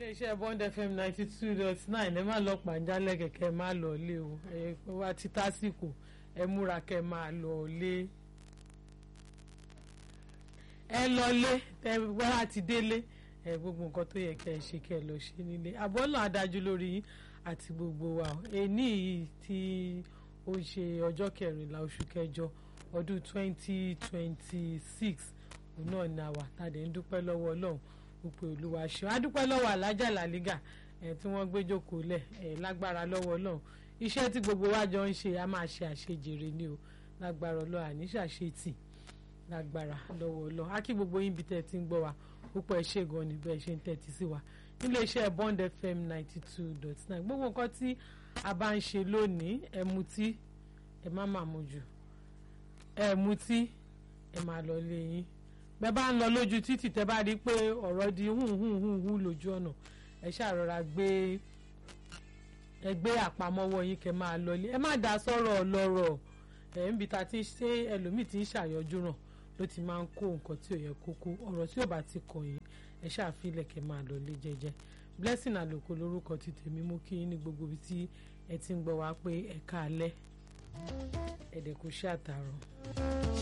iléeṣẹ́ bond fm ninety two dot nine ẹ má lọ pàjálẹ̀ kẹ̀kẹ́ má lọ lé o ẹ wá ti tásìkò ẹ múra kẹ́ máa lọ lé ẹ lọ lé ẹ wá ti délé ẹ gbogbo nǹkan tó yẹ kẹ́ ẹ ṣe kẹ́ ẹ lọ ṣe nílé àbọ̀lọ̀ adájú lórí yín àti gbogbo wa ẹni yìí tí ó ṣe ọjọ́ kẹrìnlá oṣù kẹjọ ọdún twenty twenty six òun náà ni àwà tàdé ń dúpẹ́ lọ́wọ́ ọlọ́run òpè olúwa ṣeun adúpẹ́ lọ́wọ́ alájà làlígà ẹ̀ tí wọ́n gbé jókòó lẹ̀ ẹ̀ lágbára lọ́wọ́ ọlọ́run iṣẹ́ tí gbogbo wa jọ ń ṣe a máa ṣe àṣejèrè ni o lágbára ọlọ́run àní ṣàṣetì lágbára lọ́wọ́ ọlọ́run á kí gbogbo yín bí tẹ́ ti ń gbọ́ wa púpọ̀ ẹ ṣe gan ni bẹ́ẹ̀ ṣe ń tẹ́tí sí wa nílé iṣẹ́ bond fm ninety two dot nine gbogbo nǹkan tí a bá ń ṣe lónìí ẹ mutí ẹ má má mu jù ẹ mutí ẹ má lọ lé yín bẹ́ẹ̀ bá ń lọ lójú títì tẹ́ bá rí i pé ọ̀rọ̀ di hùhùhùhù lójú ọ̀nà ẹ ṣàrọ̀ra gbé ẹ gbé àpamọ́wọ́ yín kẹ́ máa lọlé ẹ má dá sọ̀rọ̀ ọlọ́rọ̀ ẹ̀ ń bi ta ti ṣe ẹlòmíì ti ń ṣàyọjú ràn ló ti máa ń kó nǹkan tí ò yẹ kó kó ọ̀rọ̀ tí ò bá ti kàn yín ẹ ṣàfilẹ̀ kẹ́ máa lọlé jẹ́jẹ́ blessing àlòkò lórúkọ ti tèmi mú kí ní gbogbo ibi tí ẹ ti ń gbọ́ wá pé ẹ káalẹ́ ẹ̀dẹ̀ kò ṣe àtàrọ̀.